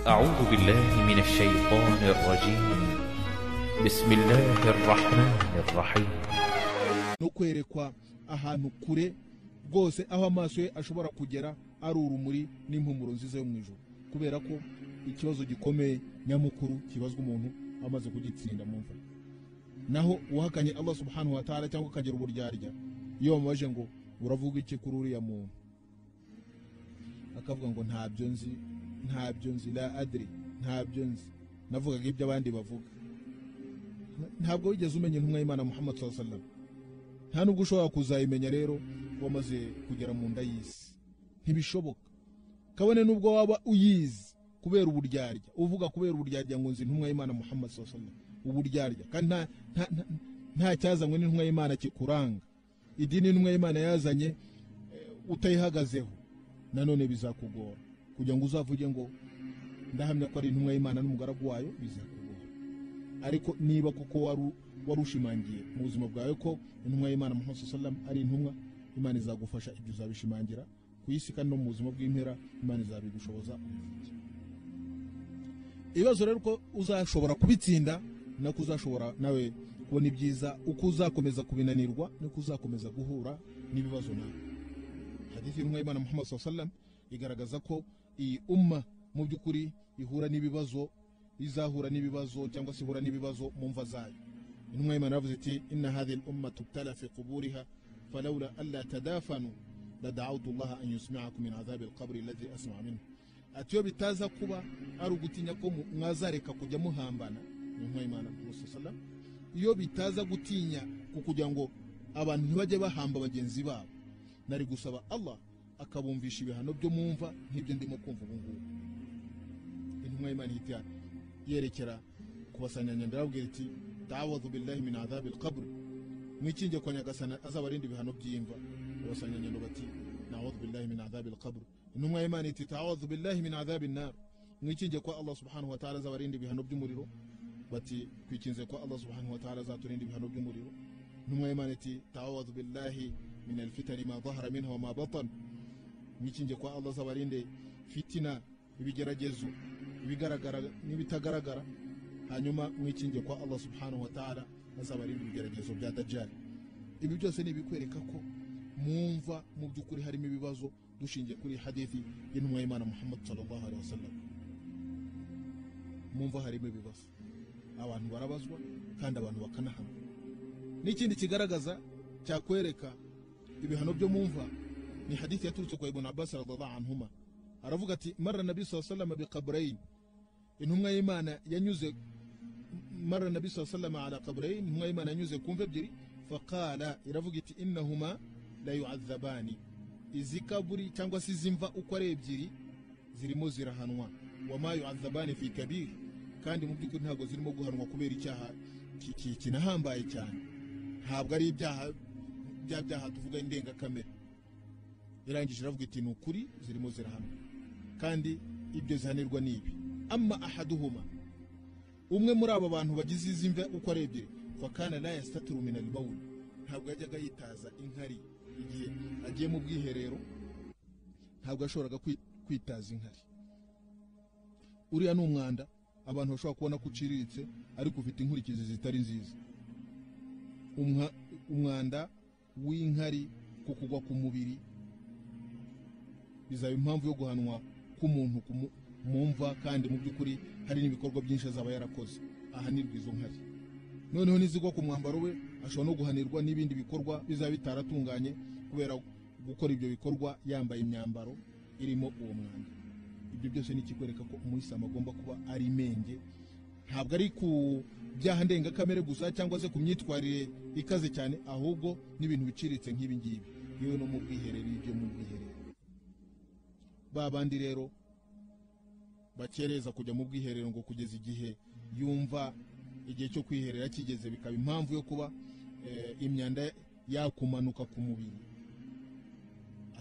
أعوذ بالله من الشيطان الرجيم بسم الله الرحمن الرحيم no kwerekwa ahantu kure rwose aho amaso ye ashobora kugera ari urumuri n'impumuro nziza yo mu ijoro kubera ko ikibazo gikomeye nyamukuru kibazwa umuntu amaze kugitsinda mu mva naho uwahakanye Allah subhanahu wa ta'ala cyangwa akagira uburyarya iyo bamubaje ngo uravuga iki kuri uriya muntu akavuga ngo ntabyo nzi ntabyo nzi la adri ntabyo nzi navugaga ibyo abandi bavuga ntabwo wigeze umenya intumwa y'imana muhammad sallallahu alaihi wasallam nta nubwo ushobora kuzayimenya rero wamaze kugera mu nda y'isi ntibishoboka kabone nubwo waba uyizi kubera uburyarya uvuga kubera uburyarya ngo nzi intumwa y'imana muhammad sallallahu alaihi wasallam uburyarya kandi nta nta nta- nta cyazanywe n'intumwa y'imana kikuranga idini intumwa y'imana yazanye eh, utayihagazeho nanone bizakugora kugira ngo uzavuge ngo ndahamya ko ari intumwa y'imana n'umugaragu wayo bizakugora ariko niba koko waru- warushimangiye mu buzima bwawe ko intumwa y'imana muhammad sallallahu alaihi wasallam ari intumwa imana izagufasha ibyo uzabishimangira ku isi kandi no mu buzima bw'impera imana izabigushoboza ubifite ibibazo rero ko uzashobora kubitsinda nako uzashobora nawe kubona ibyiza uko uzakomeza kubinanirwa niko uzakomeza guhura n'ibibazo nawe hadithi y'intumwa y'imana muhammad sallallahu alaihi wasallam igaragaza ko iyi umma mu by'ukuri ihura n'ibibazo izahura n'ibibazo cyangwa se ihura n'ibibazo mu mva zayo intumwa y'imana yavuze iti inna hadhihi lumma tubtala fi quburiha falawla alla tadafanu ladautu llaha an yusmiakum min adhabi alqabri alladhi asma minhu ati iyo bitaza kuba ari ugutinya ko mu- mwazareka kujya muhambana intumwa y'imana musa salam iyo bitaza gutinya ku kugira ngo abantu ntibajye bahamba bagenzi babo nari gusaba allah akabumvisha ibihano byo mumva nk'ibyo ndimo kumva ubu ngubu intumwa y'imana ihita yerekera kubasanganya ndababwira iti tawadhu billahi min adhabi alqabr mwikinge kwa nyagasana azabarinda ibihano by'imva abasanganya ndo bati nawadhu billahi min adhabi alqabr intumwa y'imana iti tawadhu billahi min adhabi annar mwikinge kwa allah subhanahu wa ta'ala azabarinda ibihano by'umuriro bati twikinze kwa allah subhanahu wa ta'ala azaturinda ibihano by'umuriro intumwa y'imana iti tawadhu billahi min alfitani ma dhahara minha wa ma batan mwikinge kwa allah azabarinde fitina ibigeragezo ibigaragara n'ibitagaragara hanyuma mwikinge kwa allah subhanahu wa ta'ala azabarinda ibigeragezo bya dajari ibi byose ni ibikwereka ko mumva mu by'ukuri harimo ibibazo dushingiye kuri hadithi y'intumwa y'imana muhammad sallallahu alaihi wasallam mumva harimo ibibazo abantu barabazwa kandi abantu bakanahanwa n'ikindi kigaragaza cyakwereka ibihano byo mumva ni hadithi yaturutse kwa ibn abbas radhiallahu anhuma aravuga ati mara nabi saa salama biqabrain intumwa y'imana yanyuze mara nabi saa salama ala qabrain intumwa y'imana yanyuze ku mva ebyiri faqala iravuga iti innahuma la yu'adhabani izi kaburi cyangwa se izi mva uko ari ebyiri zirimo zirahanwa wama yu'adhabani fi kabir kandi mu by'ukuri ntabwo zirimo guhanwa kubera icyaha ki- ki- kinahambaye cyane ntabwo ari ibyaha bya byaha tuvuga indengakamere irangije iravuga iti ni ukuri zirimo zirahanwa kandi ibyo zihanirwa ni ibi ama ahaduhuma umwe muri aba bantu bagize izi mve uko ari ebyiri fakana la yastaturu min albawul ntabwo yajyaga yitaza inkari igihe agiye mu bwiherero ntabwo yashoboraga kwi- kwitaza inkari uriya ni umwanda abantu bashobora kubona ko uciriritse ariko ufite inkurikizi zitari nziza Umwa- umwanda w'inkari ku kugwa ku mubiri bizaba impamvu yo guhanwa k'umuntu ku mu- mu mva kandi mu by'ukuri hari n'ibikorwa byinshi azaba yarakoze ahanirwa izo nkari noneho nizigwa ku mwambaro we ashobora no guhanirwa n'ibindi bikorwa bizaba bitaratunganye kubera gukora ibyo bikorwa yambaye imyambaro irimo uwo mwanda ibyo byose ni ikikwereka ko umuyisilamu agomba kuba ari menge ntabwo ari ku byaha ndengakamere gusa cyangwa se ku myitwarire ikaze cyane ahubwo n'ibintu biciriritse nk'ibi ngibi yewe no mu bwiherero ibyo mu bwiherero ba bandi rero bakereza kujya mu bwiherero ngo kugeza igihe yumva igihe cyo kwiherera kigeze bikaba impamvu yo kuba eh, imyanda yakumanuka ku mubiri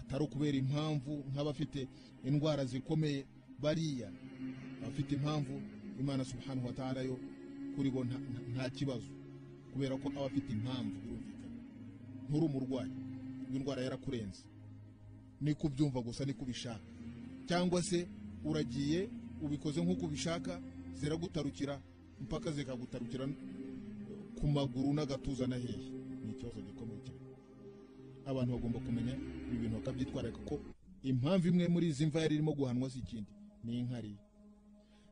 atari ukubera impamvu nk'abafite indwara zikomeye bariya abafite impamvu imana subhanahu wa ta'ala yo kuri bo nta- nta- nta kibazo kubera ko aba afite impamvu birumvikana nturi umurwayi indwara yarakurenze ni kubyumva gusa ni kubishaka cyangwa se uragiye ubikoze nk'uko ubishaka ziragutarukira mpaka zikagutarukira ku maguru n'agatuza na hehe ni ikibazo gikomeye cyane abantu bagomba kumenya ibi bintu bakabyitwararika ko impamvu imwe muri izi mva yari irimo guhanwa si ikindi ni inkari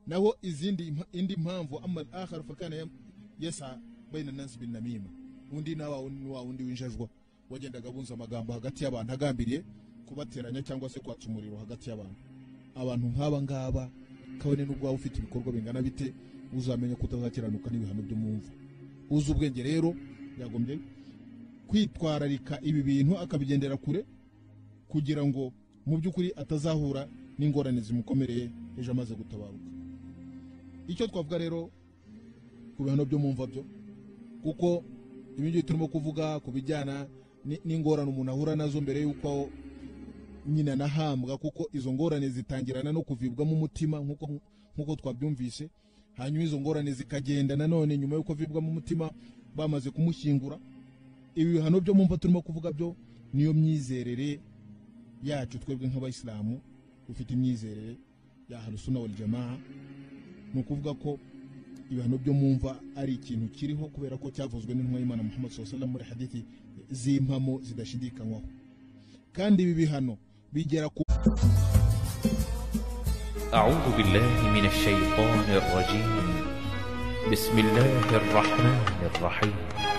naho izindi impa- indi mpamvu amal akhar fakana ya- yasa baina nas bin namima undi nawa undi wa wundi winjajwa wagendaga abunza amagambo hagati y'abantu agambiriye kubateranya cyangwa se kwatsa umuriro hagati y'abantu abantu nk'aba ngaba kabone n'ubwo waba ufite ibikorwa bingana bite uzamenya ko utazakiranuka n'ibihano byo mu mva uzi ubwenge rero yagombye kwitwararika ibi bintu akabigendera kure kugira ngo mu by'ukuri atazahura n'ingorane zimukomereye ejo amaze gutabaruka icyo twavuga rero ku bihano byo mu mva byo kuko ibi ngibi turimo kuvuga ku bijyana ni- n'ingorane umuntu ahura nazo mbere y'uko nyina anahambwa kuko izo ngorane zitangirana no kuvibwamo umutima nk'uko nk'uko twabyumvise hanyuma izo ngorane zikagenda nanone nyuma y'uko avibwamo umutima bamaze kumushyingura ibi bihano byo mu mva turimo kuvuga byo niyo myizerere yacu twebwe nk'abayisilamu ufite imyizerere ya harusuna wal jamaa ni ukuvuga ko ibihano byo mu mva ari ikintu kiriho kubera ko cyavuzwe n'intumwa y'imana muhammad SAW muri hadithi z'impamo zidashidikanywaho kandi ibi bihano bigera ku أعوذ بالله من الشيطان الرجيم بسم الله الرحمن الرحيم